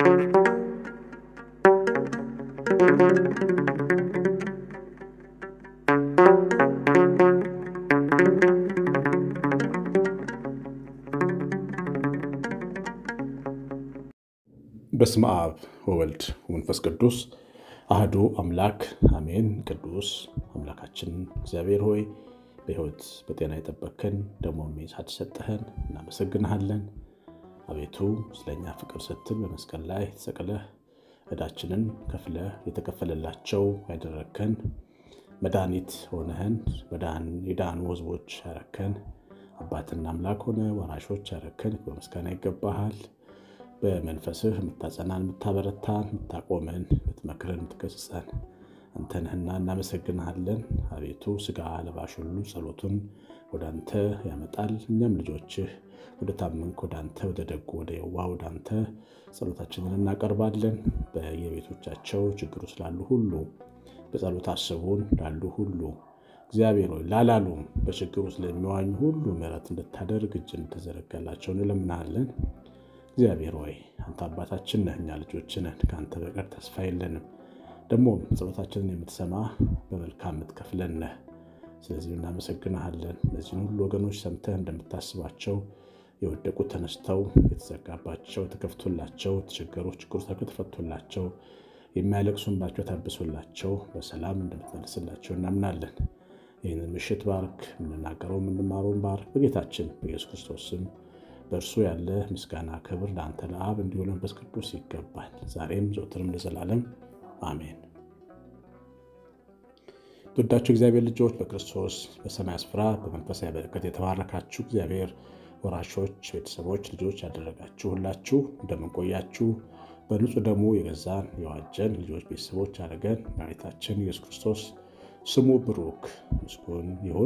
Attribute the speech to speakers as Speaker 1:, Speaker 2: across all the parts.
Speaker 1: በስመ አብ ወወልድ ወመንፈስ ቅዱስ አህዱ አምላክ አሜን። ቅዱስ አምላካችን እግዚአብሔር ሆይ በሕይወት በጤና የጠበቅከን ደግሞ ሳትሰጠህን እናመሰግንሃለን። አቤቱ ስለኛ ፍቅር ስትል በመስቀል ላይ ተሰቅለህ ዕዳችንን ከፍለህ የተከፈለላቸው ያደረግከን መድኃኒት ሆነህን የዳኑ ሕዝቦች ያረከን አባትና አምላክ ሆነ ወራሾች ያረከን በምስጋና ይገባሃል። በመንፈስህ የምታጸናን፣ የምታበረታን፣ የምታቆመን፣ የምትመክረን፣ የምትገስጸን አንተ ነህና እናመሰግንሃለን። አቤቱ ስጋ ለባሽ ሁሉ ጸሎቱን ወደ አንተ ያመጣል። እኛም ልጆችህ ወደ ታመንክ ወደ አንተ ወደ ደጉ ወደ የዋህ ወደ አንተ ጸሎታችንን እናቀርባለን። በየቤቶቻቸው ችግሩ ስላሉ ሁሉ በጸሎት አስቡን ላሉ ሁሉ እግዚአብሔር ሆይ ላላሉም በችግሩ ስለሚዋኙ ሁሉ ምሕረት እንድታደርግ እጅ እንድትዘረጋላቸው እንለምናለን። እግዚአብሔር ሆይ አንተ አባታችን ነህ፣ እኛ ልጆች ነን። ከአንተ በቀር ተስፋ የለንም። ደግሞ ጸሎታችንን የምትሰማ በመልካም የምትከፍለን ነህ። ስለዚህ እናመሰግንሃለን። እነዚህን ሁሉ ወገኖች ሰምተህ እንደምታስባቸው የወደቁት ተነስተው የተዘጋባቸው ተከፍቶላቸው የተቸገሩ ችግሩ ተፈቶላቸው የሚያለቅሱባቸው ታብሶላቸው በሰላም እንደምትመልስላቸው እናምናለን። ይህንን ምሽት ባርክ፣ የምንናገረው የምንማረውን ባርክ። በጌታችን በኢየሱስ ክርስቶስ ስም በእርሱ ያለ ምስጋና ክብር ለአንተ ለአብ እንዲሁ ለመንፈስ ቅዱስ ይገባል፣ ዛሬም ዘወትርም ለዘላለም አሜን። ትወዳችሁ እግዚአብሔር ልጆች በክርስቶስ በሰማይ ስፍራ በመንፈሳዊ በረከት የተባረካችሁ እግዚአብሔር ወራሾች፣ ቤተሰቦች፣ ልጆች ያደረጋችሁ ሁላችሁ እንደምንቆያችሁ በንጹሕ ደሙ የገዛን የዋጀን ልጆች ቤተሰቦች አድርገን መድኃኒታችን ኢየሱስ ክርስቶስ ስሙ ብሩክ ምስጉን ይሁን።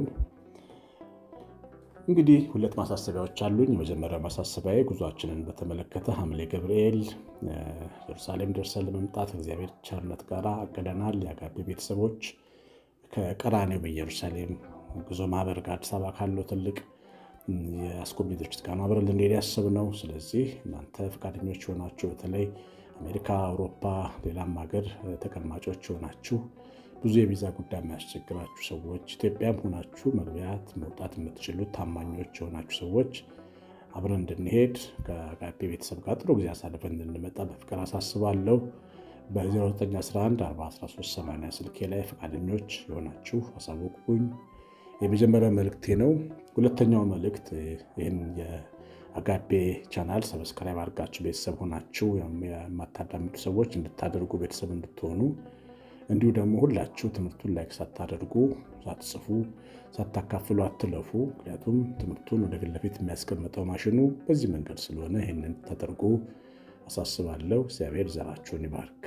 Speaker 1: እንግዲህ ሁለት ማሳሰቢያዎች አሉኝ። የመጀመሪያው ማሳሰቢያ ጉዟችንን በተመለከተ ሐምሌ ገብርኤል ኢየሩሳሌም ደርሰን ለመምጣት እግዚአብሔር ቸርነት ጋር አቅደናል። የአጋቢ ቤተሰቦች ከቀራኔው በኢየሩሳሌም ጉዞ ማህበር ጋር አዲስ አበባ ካለው ትልቅ የአስጎብኚ ድርጅት ጋር አብረን ልንሄድ ያሰብነው። ስለዚህ እናንተ ፈቃደኞች የሆናችሁ በተለይ አሜሪካ፣ አውሮፓ፣ ሌላም ሀገር ተቀማጮች የሆናችሁ ብዙ የቪዛ ጉዳይ የሚያስቸግራችሁ ሰዎች ኢትዮጵያም ሆናችሁ መግቢያት መውጣት የምትችሉት ታማኞች የሆናችሁ ሰዎች አብረን እንድንሄድ ከአጋፔ ቤተሰብ ጋር ጥሩ ጊዜ አሳልፈን እንድንመጣ በፍቅር አሳስባለሁ። በ0911 41380 ስልኬ ላይ ፈቃደኞች የሆናችሁ አሳውቁኝ። የመጀመሪያው መልእክቴ ነው። ሁለተኛው መልእክት ይህን የአጋፔ ቻናል ሰብስክራይብ አድርጋችሁ ቤተሰብ ሆናችሁ የማታዳምጡ ሰዎች እንድታደርጉ ቤተሰብ እንድትሆኑ እንዲሁ ደግሞ ሁላችሁ ትምህርቱን ላይክ ሳታደርጉ ሳትጽፉ ሳታካፍሉ አትለፉ። ምክንያቱም ትምህርቱን ወደ ፊት ለፊት የሚያስቀምጠው ማሽኑ በዚህ መንገድ ስለሆነ ይህንን ተደርጎ አሳስባለሁ። እግዚአብሔር ዘራችሁን ይባርክ።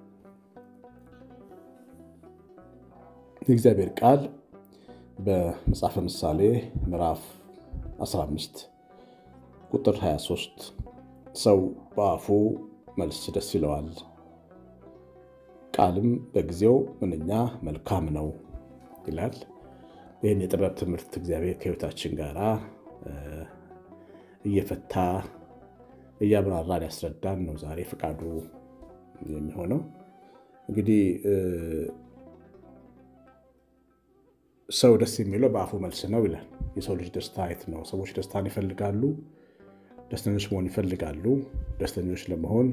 Speaker 1: የእግዚአብሔር ቃል በመጽሐፈ ምሳሌ ምዕራፍ 15 ቁጥር 23 ሰው በአፉ መልስ ደስ ይለዋል ቃልም በጊዜው ምንኛ መልካም ነው ይላል። ይህን የጥበብ ትምህርት እግዚአብሔር ከሕይወታችን ጋር እየፈታ እያብራራን ያስረዳን ነው ዛሬ ፈቃዱ የሚሆነው። እንግዲህ ሰው ደስ የሚለው በአፉ መልስ ነው ይላል። የሰው ልጅ ደስታ የት ነው? ሰዎች ደስታን ይፈልጋሉ፣ ደስተኞች መሆን ይፈልጋሉ። ደስተኞች ለመሆን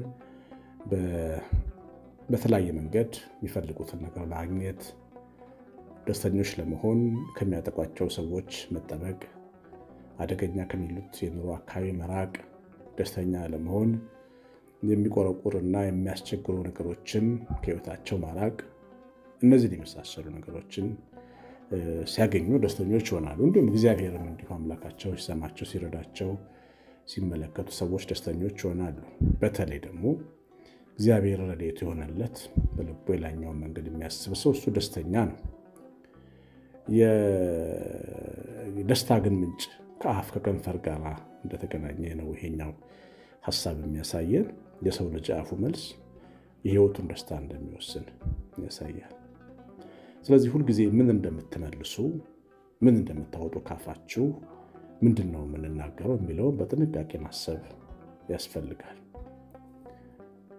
Speaker 1: በተለያየ መንገድ የሚፈልጉትን ነገር ማግኘት፣ ደስተኞች ለመሆን ከሚያጠቋቸው ሰዎች መጠበቅ፣ አደገኛ ከሚሉት የኑሮ አካባቢ መራቅ፣ ደስተኛ ለመሆን የሚቆረቁርና የሚያስቸግሩ ነገሮችን ከሕይወታቸው ማራቅ፣ እነዚህን የመሳሰሉ ነገሮችን ሲያገኙ ደስተኞች ይሆናሉ። እንዲሁም እግዚአብሔርም እንዲሁ አምላካቸው ሲሰማቸው፣ ሲረዳቸው ሲመለከቱ ሰዎች ደስተኞች ይሆናሉ። በተለይ ደግሞ እግዚአብሔር ረድኤቱ የሆነለት በልቡ የላኛውን መንገድ የሚያስብ ሰው እሱ ደስተኛ ነው። የደስታ ግን ምንጭ ከአፍ ከከንፈር ጋር እንደተገናኘ ነው ይሄኛው ሀሳብ የሚያሳየን። የሰው ልጅ አፉ መልስ የሕይወቱን ደስታ እንደሚወስን ያሳያል። ስለዚህ ሁልጊዜ ምን እንደምትመልሱ ምን እንደምታወጡ ካፋችሁ ምንድን ነው የምንናገረው የሚለውን በጥንቃቄ ማሰብ ያስፈልጋል።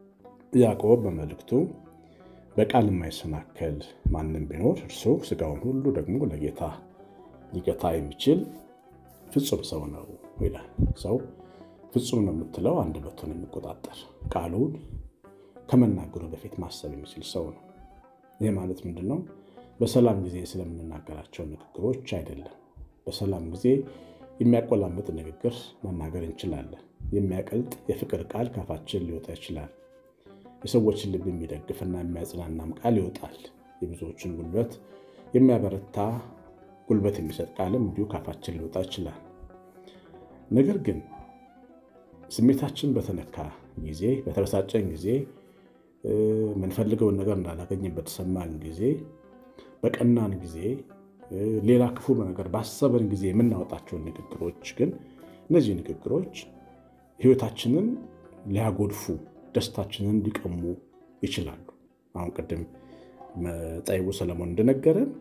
Speaker 1: ያዕቆብ በመልእክቱ በቃል የማይሰናከል ማንም ቢኖር እርሱ ሥጋውን ሁሉ ደግሞ ለጌታ ሊገታ የሚችል ፍጹም ሰው ነው ይላል። ሰው ፍጹም ነው የምትለው አንደበቱን የሚቆጣጠር ቃሉን ከመናገሩ በፊት ማሰብ የሚችል ሰው ነው። ይህ ማለት ምንድን ነው? በሰላም ጊዜ ስለምንናገራቸው ንግግሮች አይደለም። በሰላም ጊዜ የሚያቆላምጥ ንግግር መናገር እንችላለን። የሚያቀልጥ የፍቅር ቃል ካፋችን ሊወጣ ይችላል። የሰዎችን ልብ የሚደግፍና የሚያጽናናም ቃል ይወጣል። የብዙዎችን ጉልበት የሚያበረታ ጉልበት የሚሰጥ ቃልም እንዲሁ ካፋችን ሊወጣ ይችላል። ነገር ግን ስሜታችን በተነካ ጊዜ፣ በተበሳጨን ጊዜ፣ የምንፈልገውን ነገር እንዳላገኘን በተሰማን ጊዜ፣ በቀናን ጊዜ፣ ሌላ ክፉ ነገር ባሰበን ጊዜ የምናወጣቸውን ንግግሮች ግን እነዚህ ንግግሮች ሕይወታችንን ሊያጎድፉ ደስታችንን ሊቀሙ ይችላሉ። አሁን ቅድም ጠቢቡ ሰለሞን እንደነገረን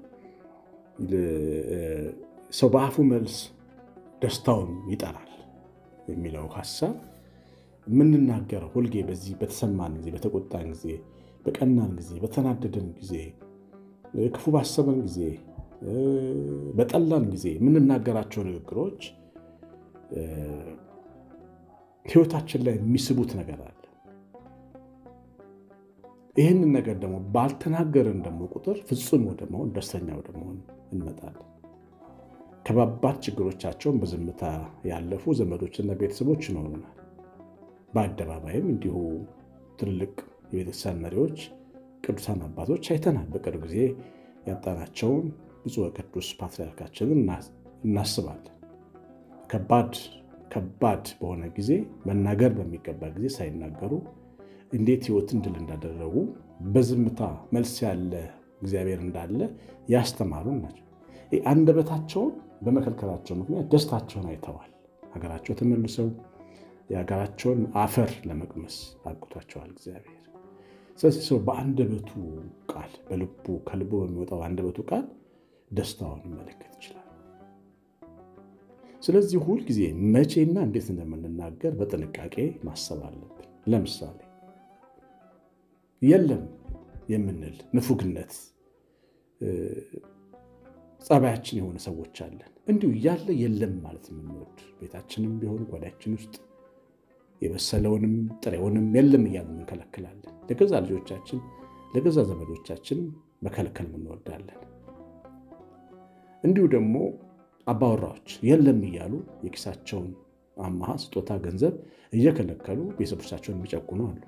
Speaker 1: ሰው በአፉ መልስ ደስታውን ይጠራል የሚለው ሀሳብ የምንናገረው ሁልጌ በዚህ በተሰማን ጊዜ፣ በተቆጣን ጊዜ፣ በቀናን ጊዜ፣ በተናደደን ጊዜ፣ ክፉ ባሰበን ጊዜ፣ በጠላን ጊዜ የምንናገራቸው ንግግሮች ሕይወታችን ላይ የሚስቡት ነገር አለ። ይህንን ነገር ደግሞ ባልተናገርን ደግሞ ቁጥር ፍጹም ወደ መሆን ደስተኛ ወደ መሆን እንመጣለን። ከባባድ ችግሮቻቸውን በዝምታ ያለፉ ዘመዶችና ቤተሰቦች ይኖሩናል። በአደባባይም እንዲሁ ትልልቅ የቤተክርስቲያን መሪዎች፣ ቅዱሳን አባቶች አይተናል። በቅርብ ጊዜ ያጣናቸውን ብፁዕ ቅዱስ ፓትርያርካችንን እናስባለን። ከባድ ከባድ በሆነ ጊዜ መናገር በሚገባ ጊዜ ሳይናገሩ እንዴት ሕይወትን ድል እንዳደረጉ በዝምታ መልስ ያለ እግዚአብሔር እንዳለ ያስተማሩን ናቸው። አንደበታቸውን በመከልከላቸው ምክንያት ደስታቸውን አይተዋል። ሀገራቸው ተመልሰው የሀገራቸውን አፈር ለመቅመስ አብቅቷቸዋል እግዚአብሔር። ስለዚህ ሰው በአንደበቱ ቃል በልቡ ከልቡ በሚወጣው አንደበቱ ቃል ደስታውን ይመለከት ይችላል። ስለዚህ ሁልጊዜ መቼና እንዴት እንደምንናገር በጥንቃቄ ማሰብ አለብን። ለምሳሌ የለም የምንል ንፉግነት ጸባያችን የሆነ ሰዎች አለን። እንዲሁ እያለ የለም ማለት የምንወድ ቤታችንም ቢሆን ጓዳችን ውስጥ የበሰለውንም ጥሬውንም የለም እያለ እንከለክላለን። ለገዛ ልጆቻችን ለገዛ ዘመዶቻችን መከልከል እንወዳለን። እንዲሁ ደግሞ አባወራዎች የለም እያሉ የኪሳቸውን አማሃ ስጦታ ገንዘብ እየከለከሉ ቤተሰቦቻቸውን የሚጨቁኑ አሉ።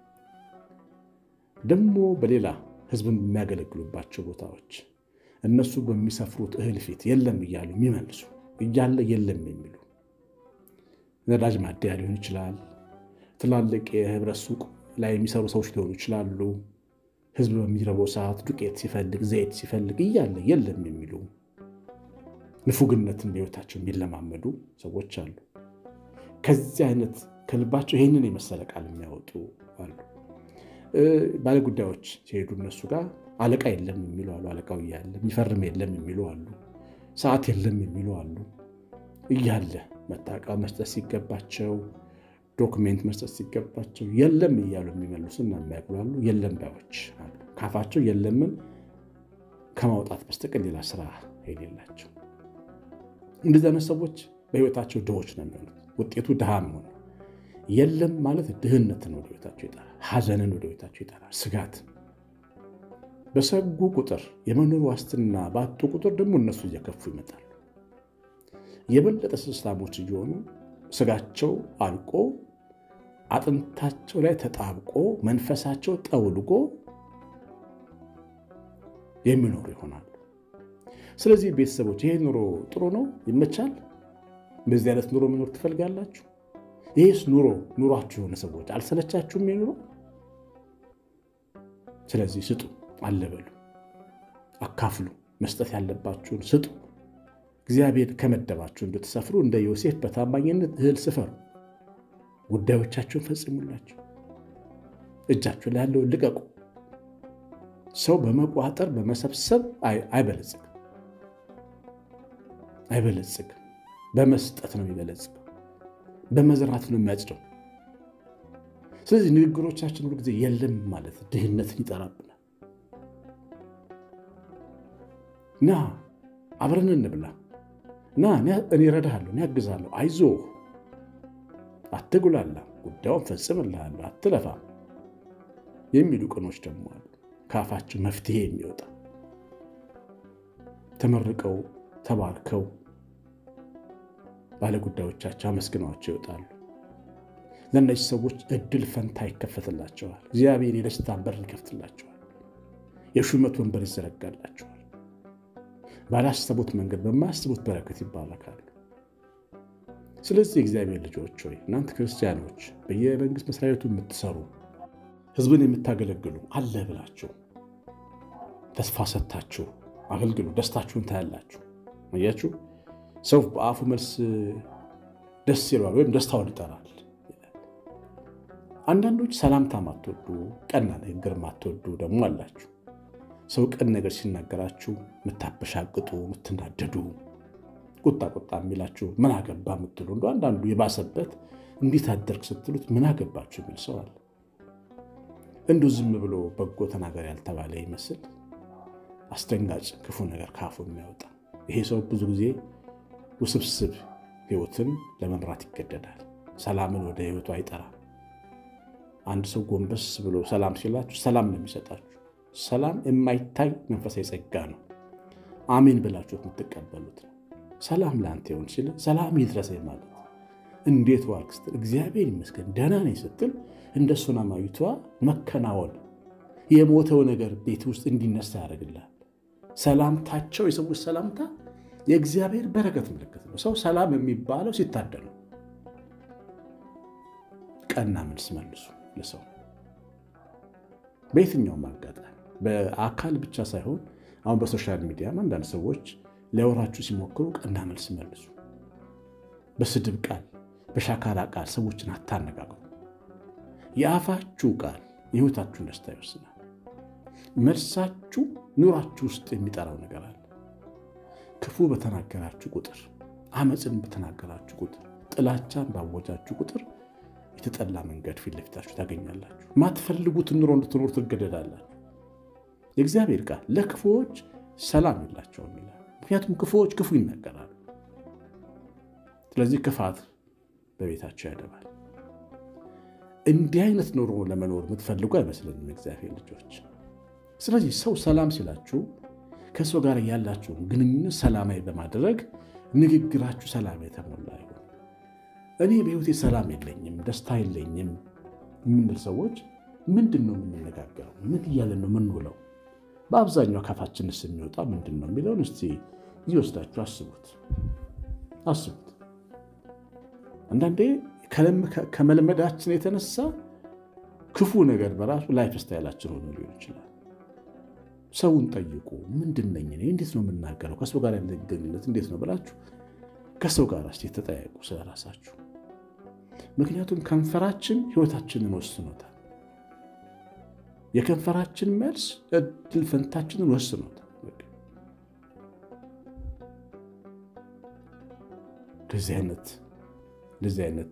Speaker 1: ደግሞ በሌላ ሕዝብን የሚያገለግሉባቸው ቦታዎች እነሱ በሚሰፍሩት እህል ፊት የለም እያሉ የሚመልሱ እያለ የለም የሚሉ ነዳጅ ማደያ ሊሆን ይችላል። ትላልቅ የህብረት ሱቅ ላይ የሚሰሩ ሰዎች ሊሆኑ ይችላሉ። ሕዝብ በሚረበው ሰዓት ዱቄት ሲፈልግ ዘይት ሲፈልግ እያለ የለም የሚሉ ንፉግነትን በሕይወታቸው የሚለማመዱ ሰዎች አሉ። ከዚህ አይነት ከልባቸው ይህንን የመሰለ ቃል የሚያወጡ አሉ። ባለጉዳዮች ሲሄዱ እነሱ ጋር አለቃ የለም የሚሉ አሉ። አለቃው እያለ የሚፈርም የለም የሚሉ አሉ። ሰዓት የለም የሚሉ አሉ። እያለ መታወቂያ መስጠት ሲገባቸው፣ ዶክሜንት መስጠት ሲገባቸው የለም እያሉ የሚመልሱና የሚያጉላሉ የለም ባዮች አሉ። ካፋቸው የለምን ከማውጣት በስተቀር ሌላ ስራ የሌላቸው እንደዚህ አይነት ሰዎች በህይወታቸው ድሆች ነው የሚሆኑት። ውጤቱ ድሃ መሆን የለም ማለት ድህነትን ወደ ቤታቸው ይጠራል። ሐዘንን ወደ ቤታቸው ይጠራል። ስጋት በሰጉ ቁጥር የመኖር ዋስትና ባጡ ቁጥር ደግሞ እነሱ እየከፉ ይመጣሉ። የበለጠ ስስታሞች እየሆኑ ስጋቸው አልቆ አጥንታቸው ላይ ተጣብቆ መንፈሳቸው ጠውልጎ የሚኖሩ ይሆናሉ። ስለዚህ ቤተሰቦች ይሄ ኑሮ ጥሩ ነው፣ ይመቻል። እንደዚህ አይነት ኑሮ መኖር ትፈልጋላችሁ? ይህስ ኑሮ ኑሯችሁ የሆነ ሰዎች አልሰለቻችሁም? የኑሮ ስለዚህ ስጡ፣ አለበሉ፣ አካፍሉ፣ መስጠት ያለባችሁን ስጡ። እግዚአብሔር ከመደባችሁ እንድትሰፍሩ እንደ ዮሴፍ በታማኝነት እህል ስፈሩ፣ ጉዳዮቻችሁን ፈጽሙላችሁ፣ እጃችሁ ላይ ያለውን ልቀቁ። ሰው በመቋጠር በመሰብሰብ አይበለጽግም አይበለጽግም። በመስጠት ነው የሚበለጽገው። በመዝራት ነው የሚያጭደው። ስለዚህ ንግግሮቻችን ሁሉ ጊዜ የለም ማለት ድህነትን ይጠራብናል። ና አብረን እንብላ፣ ና እኔ እረዳሃለሁ፣ እኔ አግዛለሁ፣ አይዞህ፣ አትጉላላ፣ ጉዳዩን ፈጽምልሃለሁ፣ አትለፋም የሚሉ ቀኖች ደግሞ አሉ። ከአፋቸው መፍትሄ የሚወጣ ተመርቀው ተባርከው ባለጉዳዮቻቸው አመስግነዋቸው ይወጣሉ። ለእነዚህ ሰዎች እድል ፈንታ ይከፈትላቸዋል። እግዚአብሔር የደስታ በር ይከፍትላቸዋል። የሹመት ወንበር ይዘረጋላቸዋል። ባላሰቡት መንገድ በማያስቡት በረከት ይባረካሉ። ስለዚህ የእግዚአብሔር ልጆች ሆይ እናንተ ክርስቲያኖች በየመንግስት መስሪያ ቤቱ የምትሰሩ ህዝብን የምታገለግሉ አለ ብላችሁ ተስፋ ሰጥታችሁ አገልግሉ። ደስታችሁን ታያላችሁ። አያችሁ፣ ሰው በአፉ መልስ ደስ ይለዋል ወይም ደስታውን ይጠራል። አንዳንዶች ሰላምታ ማትወዱ፣ ቀና ንግግር ማትወዱ ደግሞ አላችሁ። ሰው ቀን ነገር ሲናገራችሁ የምታበሻቅጡ፣ የምትናደዱ፣ ቁጣ ቁጣ የሚላችሁ ምን አገባ የምትሉ እንደ አንዳንዱ የባሰበት እንዴት አደርግ ስትሉት ምን አገባችሁ የሚል ሰው አለ። እንዲሁ ዝም ብሎ በጎ ተናገር ያልተባለ ይመስል አስደንጋጭ ክፉ ነገር ካፉ የሚያወጣ ይሄ ሰው ብዙ ጊዜ ውስብስብ ህይወትን ለመምራት ይገደዳል። ሰላምን ወደ ህይወቱ አይጠራም። አንድ ሰው ጎንበስ ብሎ ሰላም ሲላችሁ ሰላም ነው የሚሰጣችሁ። ሰላም የማይታይ መንፈሳዊ ጸጋ ነው። አሜን ብላችሁ የምትቀበሉት ነው። ሰላም ለአንተ ይሁን ሲል ሰላም ይድረሰኝ ማለት እንዴት ዋልክ ስትል እግዚአብሔር ይመስገን ደህና ነኝ ስትል እንደ ሱናማዊቷ መከናወን የሞተው ነገር ቤት ውስጥ እንዲነሳ ያደርግልሃል። ሰላምታቸው የሰዎች ሰላምታ የእግዚአብሔር በረከት ምልክት ነው። ሰው ሰላም የሚባለው ሲታደል ነው። ቀና መልስ መልሱ ለሰው በየትኛውም አጋጣሚ በአካል ብቻ ሳይሆን አሁን በሶሻል ሚዲያም አንዳንድ ሰዎች ሊያወራችሁ ሲሞክሩ ቀና መልስ መልሱ። በስድብ ቃል፣ በሻካራ ቃል ሰዎችን አታነጋግሩ። የአፋችሁ ቃል የህይወታችሁን ደስታ ይወስናል። መልሳችሁ ኑሯችሁ ውስጥ የሚጠራው ነገር አለ። ክፉ በተናገራችሁ ቁጥር፣ አመፅን በተናገራችሁ ቁጥር፣ ጥላቻን ባወጃችሁ ቁጥር የተጠላ መንገድ ፊት ለፊታችሁ ታገኛላችሁ። ማትፈልጉትን ኑሮ እንድትኖሩ ትገደዳላችሁ። የእግዚአብሔር ቃል ለክፉዎች ሰላም የላቸውም ይላል። ምክንያቱም ክፉዎች ክፉ ይናገራሉ። ስለዚህ ክፋት በቤታቸው ያደባል። እንዲህ አይነት ኑሮ ለመኖር የምትፈልጉ አይመስለኝም እግዚአብሔር ልጆች። ስለዚህ ሰው ሰላም ሲላችሁ ከሰው ጋር ያላችሁን ግንኙነት ሰላማዊ በማድረግ ንግግራችሁ ሰላም የተሞላ ይሁን። እኔ በህይወቴ ሰላም የለኝም፣ ደስታ የለኝም የምንል ሰዎች ምንድን ነው የምንነጋገረው? ምን እያለን ነው የምንውለው? በአብዛኛው ካፋችንስ የሚወጣ ምንድን ነው የሚለውን እስቲ እየወስዳችሁ አስቡት አስቡት። አንዳንዴ ከመልመዳችን የተነሳ ክፉ ነገር በራሱ ላይፍ ስታይላችን ሆኖ ሊሆን ይችላል። ሰውን ጠይቁ። ምንድን ነኝ እኔ? እንዴት ነው የምናገረው? ከሰው ጋር ያለ ግንኙነት እንዴት ነው ብላችሁ ከሰው ጋር እስቲ ተጠያየቁ ስለ ራሳችሁ። ምክንያቱም ከንፈራችን ህይወታችንን ወስኖታል። የከንፈራችን መልስ እድል ፈንታችንን ወስኖታል። እንደዚህ አይነት እንደዚህ አይነት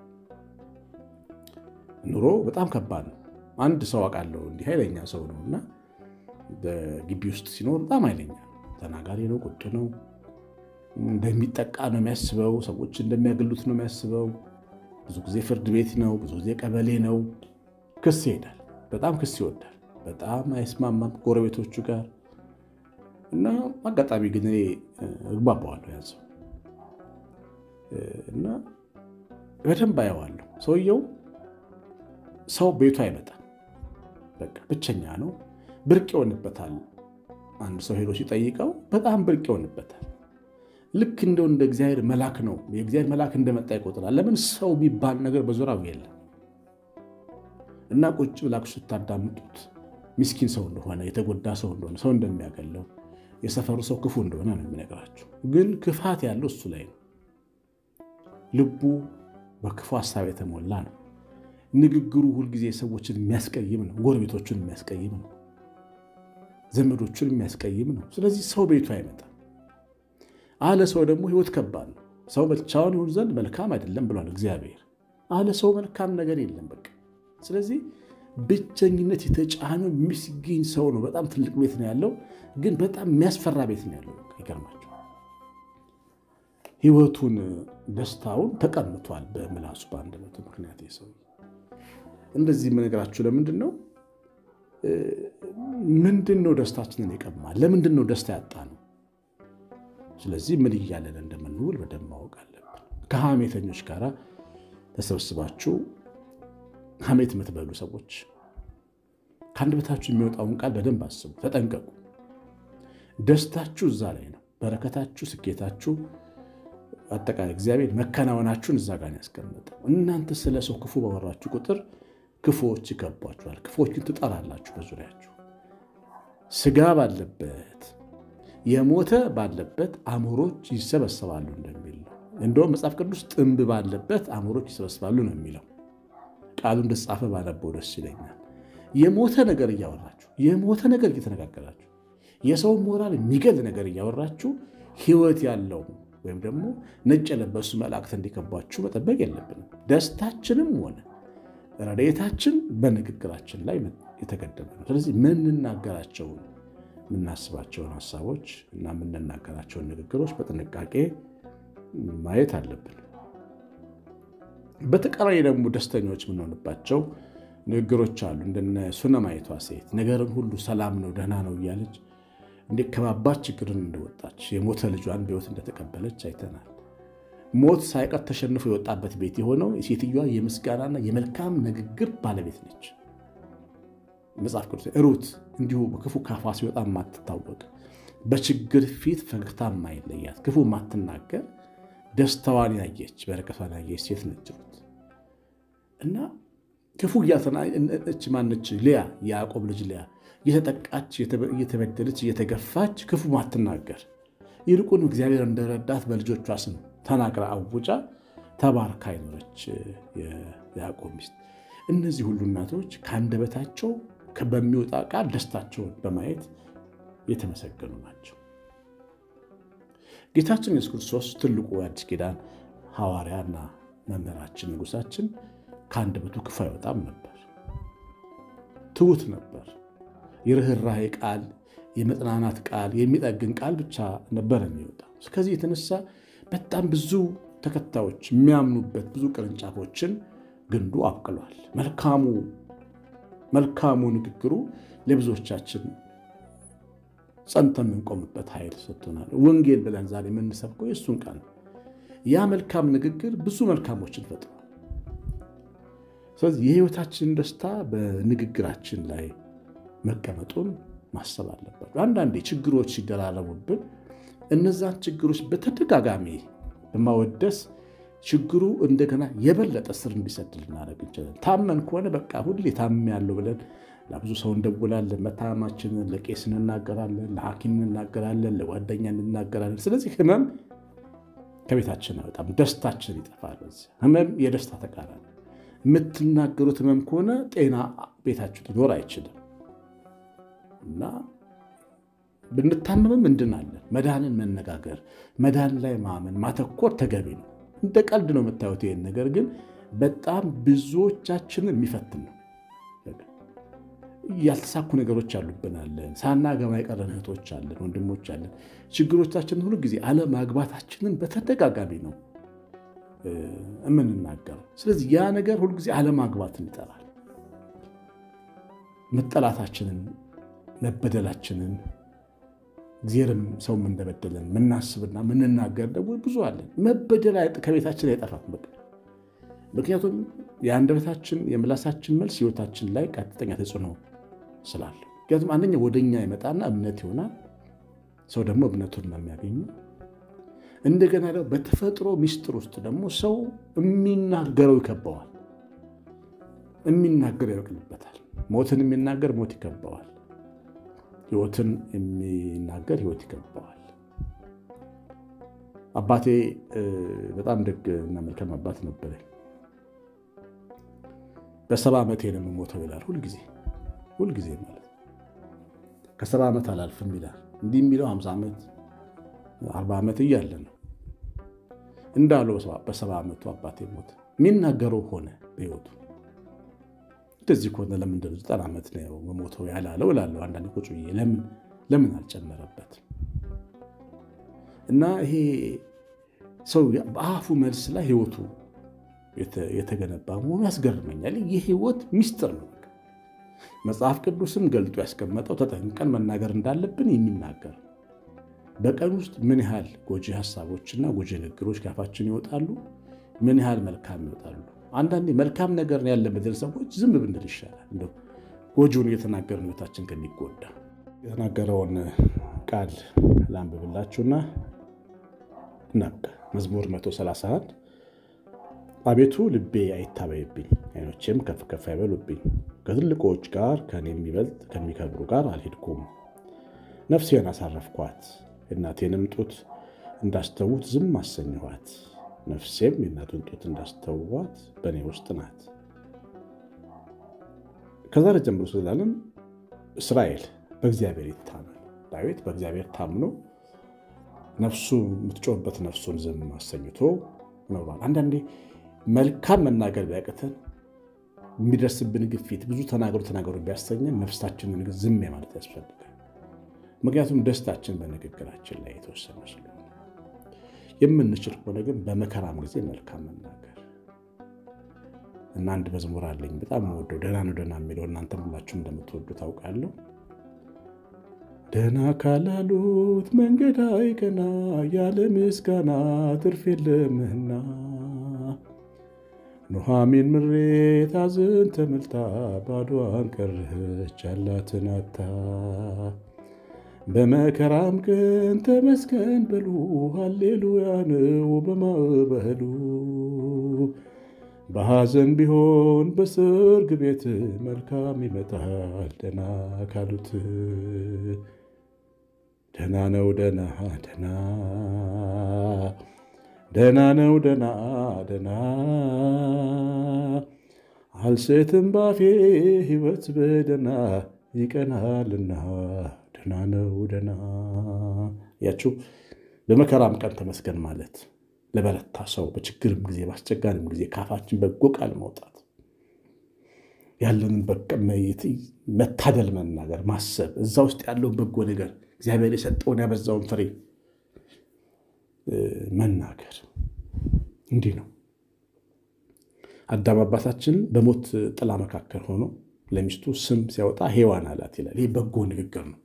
Speaker 1: ኑሮ በጣም ከባድ ነው። አንድ ሰው አውቃለሁ እንዲህ ኃይለኛ ሰው ነው እና በግቢ ውስጥ ሲኖር በጣም ኃይለኛ ተናጋሪ ነው፣ ቁጡ ነው እንደሚጠቃ ነው የሚያስበው። ሰዎች እንደሚያገሉት ነው የሚያስበው። ብዙ ጊዜ ፍርድ ቤት ነው፣ ብዙ ጊዜ ቀበሌ ነው። ክስ ይሄዳል። በጣም ክስ ይወዳል። በጣም አይስማማም ጎረቤቶቹ ጋር እና አጋጣሚ ግን እኔ እግባባዋለሁ ያን ሰው እና በደንብ አየዋለሁ። ሰውየው ሰው ቤቱ አይመጣም። በቃ ብቸኛ ነው። ብርቅ ይሆንበታል። አንድ ሰው ሄዶ ሲጠይቀው በጣም ብርቅ ይሆንበታል። ልክ እንደው እንደ እግዚአብሔር መልአክ ነው። የእግዚአብሔር መልአክ እንደመጣ ይቆጥራል። ለምን ሰው የሚባል ነገር በዙሪያው የለም። እና ቁጭ ብላችሁ ስታዳምጡት ምስኪን ሰው እንደሆነ፣ የተጎዳ ሰው እንደሆነ፣ ሰው እንደሚያገለው፣ የሰፈሩ ሰው ክፉ እንደሆነ ነው የሚነግራችሁ። ግን ክፋት ያለው እሱ ላይ ነው። ልቡ በክፉ ሀሳብ የተሞላ ነው። ንግግሩ ሁልጊዜ ሰዎችን የሚያስቀይም ነው። ጎረቤቶቹን የሚያስቀይም ነው። ዘመዶቹን የሚያስቀይም ነው። ስለዚህ ሰው ቤቱ አይመጣም። አለ ሰው ደግሞ ህይወት ከባድ ነው። ሰው ብቻውን ይሁን ዘንድ መልካም አይደለም ብሏል እግዚአብሔር። አለ ሰው መልካም ነገር የለም። በቃ ስለዚህ ብቸኝነት የተጫነው ምስኪን ሰው ነው። በጣም ትልቅ ቤት ነው ያለው፣ ግን በጣም የሚያስፈራ ቤት ነው ያለው። ይገርማቸው ህይወቱን ደስታውን ተቀምቷል በምላሱ በአንደበቱ ምክንያት የሰው እንደዚህ የምነግራችሁ ለምንድን ነው? ምንድን ነው ደስታችንን የቀማል? ለምንድን ነው ደስታ ያጣ ነው? ስለዚህ ምን እያለን እንደምንውል በደንብ ማወቅ አለብን። ከሐሜተኞች ጋር ተሰብስባችሁ ሐሜት የምትበሉ ሰዎች ከአንደበታችሁ የሚወጣውን ቃል በደንብ አስቡ፣ ተጠንቀቁ። ደስታችሁ እዛ ላይ ነው። በረከታችሁ፣ ስኬታችሁ፣ አጠቃላይ እግዚአብሔር መከናወናችሁን እዛ ጋር ያስቀመጠው። እናንተ ስለ ሰው ክፉ ባወራችሁ ቁጥር ክፉዎች ይከቧችኋል። ክፉዎችን ትጠራላችሁ በዙሪያችሁ። ስጋ ባለበት የሞተ ባለበት አሞሮች ይሰበሰባሉ እንደሚል ነው። እንደውም መጽሐፍ ቅዱስ ጥንብ ባለበት አሞሮች ይሰበሰባሉ ነው የሚለው። ቃሉ እንደተጻፈ ባነበው ደስ ይለኛል። የሞተ ነገር እያወራችሁ የሞተ ነገር እየተነጋገራችሁ የሰው ሞራል የሚገል ነገር እያወራችሁ ሕይወት ያለው ወይም ደግሞ ነጭ የለበሱ መላእክት እንዲከቧችሁ መጠበቅ የለብንም። ደስታችንም ሆነ ረድኤታችን በንግግራችን ላይ የተገደበ ነው። ስለዚህ የምንናገራቸውን የምናስባቸውን ሀሳቦች እና የምንናገራቸውን ንግግሮች በጥንቃቄ ማየት አለብን። በተቃራኒ ደግሞ ደስተኞች የምንሆንባቸው ንግግሮች አሉ። እንደነ ሱነማይቷ ሴት ነገርን ሁሉ ሰላም ነው ደህና ነው እያለች እንደ ከባባድ ችግርን እንደወጣች የሞተ ልጇን በሕይወት እንደተቀበለች አይተናል። ሞት ሳይቀር ተሸንፎ የወጣበት ቤት የሆነው የሴትዮዋ የምስጋናና የመልካም ንግግር ባለቤት ነች። መጽሐፍ ቅዱስ ሩት እንዲሁ በክፉ ካፏ ሲወጣ የማትታወቅ በችግር ፊት ፈገግታ የማይለያት ክፉ የማትናገር ደስታዋን ያየች በረከቷን ያየች ሴት ነች ሩት እና ክፉ እያተናች ማነች ሊያ የያዕቆብ ልጅ ሊያ እየተጠቃች እየተበደለች እየተገፋች ክፉ ማትናገር ይልቁን እግዚአብሔር እንደረዳት በልጆቿ ስም ተናግራ አውጫ ተባርካ አይኖረች የያዕቆብ ሚስት። እነዚህ ሁሉ እናቶች ከአንደበታቸው በሚወጣ ቃል ደስታቸውን በማየት የተመሰገኑ ናቸው። ጌታችን ኢየሱስ ክርስቶስ ትልቁ የአዲስ ኪዳን ሐዋርያና መምህራችን ንጉሳችን ከአንደበቱ ክፉ አይወጣም ነበር። ትሑት ነበር። የርኅራኄ ቃል፣ የመጽናናት ቃል፣ የሚጠግን ቃል ብቻ ነበር የሚወጣ። ከዚህ የተነሳ በጣም ብዙ ተከታዮች የሚያምኑበት ብዙ ቅርንጫፎችን ግንዱ አብቅሏል። መልካሙ መልካሙ ንግግሩ ለብዙዎቻችን ጸንተን የምንቆምበት ኃይል ሰጥቶናል። ወንጌል ብለን ዛሬ የምንሰብከው የእሱን ቃል ነው። ያ መልካም ንግግር ብዙ መልካሞችን ፈጥሯል። ስለዚህ የሕይወታችንን ደስታ በንግግራችን ላይ መቀመጡን ማሰብ አለባቸው። አንዳንዴ ችግሮች ሲደራረቡብን እነዛን ችግሮች በተደጋጋሚ በማወደስ ችግሩ እንደገና የበለጠ ስር እንዲሰድ ልናደርግ እንችላለን። ታመን ከሆነ በቃ ሁሌ ታም ያለው ብለን ለብዙ ሰው እንደውላለን። መታመማችንን ለቄስ እንናገራለን፣ ለሐኪም እንናገራለን፣ ለጓደኛ እንናገራለን። ስለዚህ ህመም ከቤታችን አይወጣም፣ ደስታችን ይጠፋል። በዚህ ህመም የደስታ ተቃራኒ። የምትናገሩት ህመም ከሆነ ጤና ቤታችሁ ሊኖር አይችልም እና ብንታመምም እንድናለን። መዳንን መነጋገር፣ መዳን ላይ ማመን ማተኮር ተገቢ ነው። እንደ ቀልድ ነው የምታዩት ይሄን ነገር ግን በጣም ብዙዎቻችንን የሚፈትን ነው። ያልተሳኩ ነገሮች አሉብናለን። ሳናገባ የቀረን እህቶች አለን፣ ወንድሞች አለን። ችግሮቻችንን ሁሉ ጊዜ አለማግባታችንን በተደጋጋሚ ነው የምንናገረው። ስለዚህ ያ ነገር ሁልጊዜ አለማግባትን ይጠራል። መጠላታችንን፣ መበደላችንን እግዚአብሔርም ሰውም እንደበደለን ምናስብና ምንናገር ደግሞ ብዙ አለን። መበደል ከቤታችን አይጠፋም። በቃ ምክንያቱም የአንደበታችን የምላሳችን መልስ ሕይወታችን ላይ ቀጥተኛ ተጽዕኖ ስላለ፣ ምክንያቱም አንደኛ ወደኛ ይመጣና እምነት ይሆናል። ሰው ደግሞ እምነቱን ነው የሚያገኘው። እንደገና ደግሞ በተፈጥሮ ሚስጥር ውስጥ ደግሞ ሰው የሚናገረው ይከበዋል፣ የሚናገረው ይበቅልበታል። ሞትን የሚናገር ሞት ይከበዋል። ሕይወትን የሚናገር ሕይወት ይገባዋል። አባቴ በጣም ደግ እና መልካም አባት ነበረ። በሰባ ዓመቴ ነው የምሞተው ይላል። ሁልጊዜ ሁልጊዜ ማለት ከሰባ ዓመት አላልፍም ይላል። እንዲህ የሚለው ሃምሳ ዓመት አርባ ዓመት እያለ ነው እንዳለው በሰባ ዓመቱ አባቴ ሞተ። የሚናገረው ሆነ በሕይወቱ እንደዚህ ከሆነ ለምንድን ነው ዘጠና ዓመት ነው መሞተው ያላለው እላለሁ አንዳንድ ቁጭ ብዬ ለምን ለምን አልጨመረበትም? እና ይሄ ሰው በአፉ መልስ ላይ ህይወቱ የተገነባ መሆኑ ያስገርመኛል። የህይወት ሚስጥር ነው። መጽሐፍ ቅዱስም ገልጦ ያስቀመጠው ተጠንቀን መናገር እንዳለብን የሚናገር በቀን ውስጥ ምን ያህል ጎጂ ሀሳቦችና ጎጂ ንግግሮች ካፋችን ይወጣሉ፣ ምን ያህል መልካም ይወጣሉ። አንዳንዴ መልካም ነገር ያለበትን ሰዎች ዝም ብንል ይሻላል። እንደው ጎጂውን እየተናገርን ህይወታችን ከሚጎዳ የተናገረውን ቃል ላንብብላችሁና እናብቃ። መዝሙር 131 አቤቱ ልቤ አይታበይብኝ፣ ዓይኖቼም ከፍ ከፍ አይበሉብኝ። ከትልቆች ጋር ከኔ የሚበልጥ ከሚከብሩ ጋር አልሄድኩም። ነፍሴን አሳረፍኳት፣ የእናቴንም ጡት እንዳስተዉት ዝም አሰኘኋት። ነፍሴም የእናቱን ጡት እንዳስተዋት በእኔ ውስጥ ናት። ከዛሬ ጀምሮ ስላለም እስራኤል በእግዚአብሔር ይታመን። ዳዊት በእግዚአብሔር ታምኖ ነፍሱ የምትጮህበት ነፍሱን ዝም አሰኝቶ ኖሯል። አንዳንዴ መልካም መናገር ቢያቅተን የሚደርስብን ግፊት ብዙ ተናገሩ ተናገሩ ቢያሰኘን ነፍሳችንን ዝም ማለት ያስፈልጋል። ምክንያቱም ደስታችን በንግግራችን ላይ የተወሰነ ስለሆነ የምንችል ከሆነ ግን በመከራም ጊዜ መልካም መናገር እና አንድ መዝሙር አለኝ በጣም ወደው ደህና ነው ደህና የሚለው እናንተም ሁላችሁም እንደምትወዱ ታውቃለሁ። ደህና ካላሉት መንገድ አይቀና ያለ ምስጋና ትርፍ የለምና ኑሃሚን ምሬት አዝን ተመልታ ባዶዋን ቀረች ያላትን አታ በመከራም ቀን ተመስገን በሉ ሃሌሉያ ነው በማዕበሉ በሐዘን ቢሆን በሰርግ ቤት መልካም ይመጣል ደና ካሉት ደና ነው ደና ደና ደና ነው ደና ደና አልሴትም ባፌ ሕይወት በደና ይቀናልና ደና ነው ደና ያችሁ በመከራም ቀን ተመስገን ማለት ለበረታ ሰው በችግርም ጊዜ በአስቸጋሪም ጊዜ ካፋችን በጎ ቃል ማውጣት ያለንን መታደል መናገር ማሰብ እዛ ውስጥ ያለውን በጎ ነገር እግዚአብሔር የሰጠውን ያበዛውን ፍሬ መናገር እንዲህ ነው። አዳም አባታችን በሞት ጥላ መካከል ሆኖ ለሚስቱ ስም ሲያወጣ ሔዋን አላት ይላል። ይህ በጎ ንግግር ነው።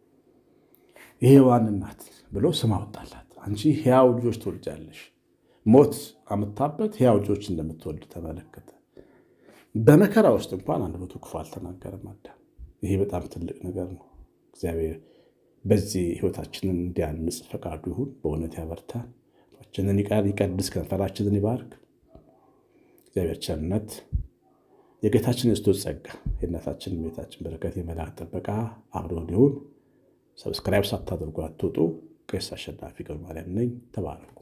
Speaker 1: የሔዋን እናት ብሎ ስም አወጣላት። አንቺ ሕያው ልጆች ትወልጃለሽ። ሞት አምታበት ሕያው ልጆች እንደምትወልድ ተመለከተ። በመከራ ውስጥ እንኳን አንድ መቶ ክፉ አልተናገረም አዳም። ይሄ በጣም ትልቅ ነገር ነው። እግዚአብሔር በዚህ ሕይወታችንን እንዲያንጽ ፈቃዱ ይሁን። በእውነት ያበርታን፣ ችንን ይቀድስ፣ ከንፈራችንን ይባርክ። እግዚአብሔር ቸርነት፣ የጌታችን የክርስቶስ ጸጋ፣ የእናታችን ቤታችን በረከት፣ የመልአክ ጥበቃ አብሮ እንዲሁን። ሰብስክራይብ ሳታደርጉ አትውጡ። ቄስ አሸናፊ ገብረማርያም ነኝ። ተባረኩ።